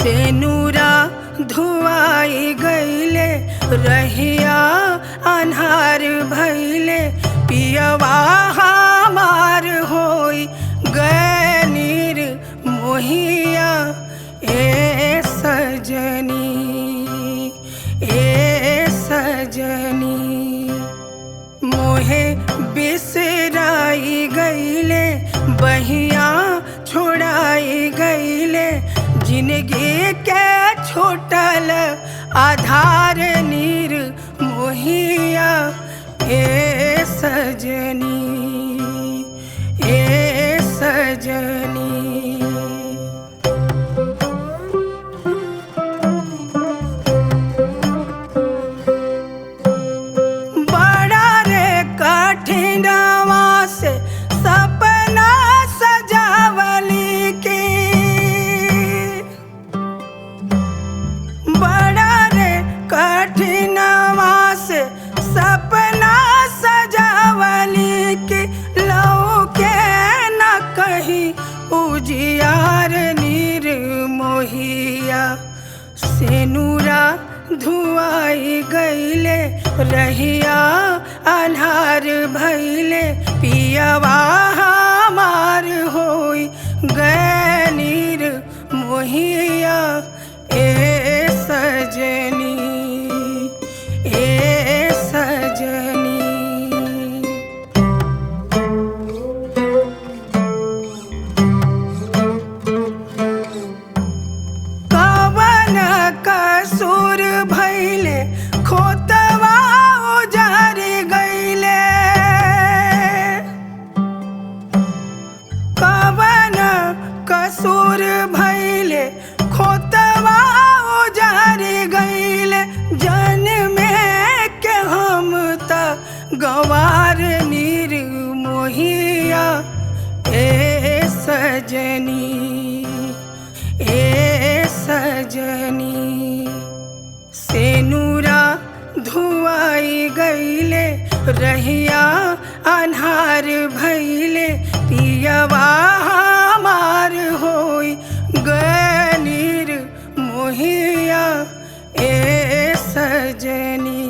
से नूरा धुआई गईले रहिया अन्हार भैले पियवा हमार होई गनीर मोहिया ए सजनी ए सजनी मोहे बिसराई गईले बहिया छोड़ाई गईले जिंदगी के छोटल आधार नीर मोहिया ए सजनी ए सजनी बड़ा रे कठिनवा से सपना सजावली के बड़ा रे कठिनवा से सपना सजावली के लौ के न कहीं उजियार नीर मोहिया सेनुरा धुआई गईले रहिया अन्हार भैले पियवा हमार होई गनीर मोहिया ए सजनी ए सजनी कवन कसूर भैले खोतवा उजार गईले कवन कसूर भैले खोतवा उजार गईले जन में के हम त गवार नीर मोहिया ए सजनी ए सजनी सेनुरा धुआई गईले रहिया अन्हार भैले पियवा हमार होई गनीर मोहिया ए सजनी